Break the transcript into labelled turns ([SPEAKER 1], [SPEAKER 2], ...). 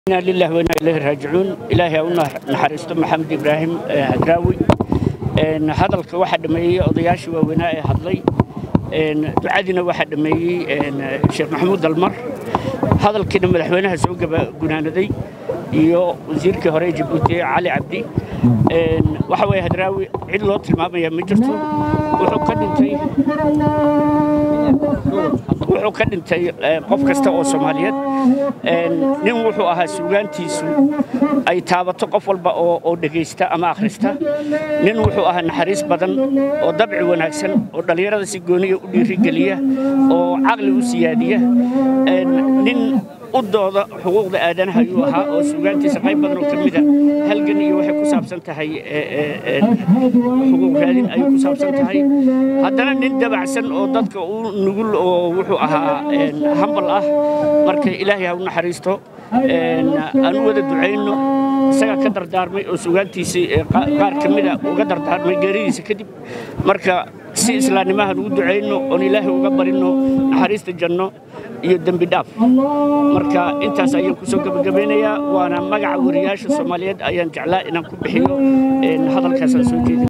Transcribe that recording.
[SPEAKER 1] inaa lilahi wainaa ilaahi raajicuun ilaahay ha u naxariisto maxamed ibraahim hadraawi hadalka waxaa dhameeyey odayaashii waaweynaa ee hadlay ducadiina waxaa dhameeyey sheekh maxamuud dalmar hadalkiina madaxweynaha soo gunaanaday iyo wasiirkii hore ee jabuuti cali cabdi waxa weeye hadraawi cid loo tilmaamaya ma jirto wuxuu ka dhintay wuxuu ka dhintay qof kasta oo soomaaliyeed nin wuxuu ahaa suugaantiisu ay taabato qof walba oo dhegaysta ama akhrista nin wuxuu ahaa naxariis badan oo dabci wanaagsan oo dhallinyarada si gooniya u dhiirigeliya oo caqli u siyaadiya nin u dooda xuquuqda aadanaha ayuu ahaa oo suugaantiisa qayb badan oo ka mida halgan iyo waxay ku saabsan tahay xuquuq raadin ayay ku saabsan tahay haddana nin dabacsan oo dadka u nugul oo wuxuu ahaa hambal ah marka ilaahay ha u naxariisto aan u wada ducayno isagaa ka dardaarmay oo suugaantiisii qaar ka mida uga dardaarmay geeridiisa kadib marka si islaamnimahan ugu ducayno oon ilaahay uga barino naxariista janno iyo dembi dhaaf marka intaas ayaan ku soo gebagabaynayaa waana magaca wariyaasha soomaaliyeed ayaan jeclaa inaan ku bixiyo hadalkaasaan soo jeedin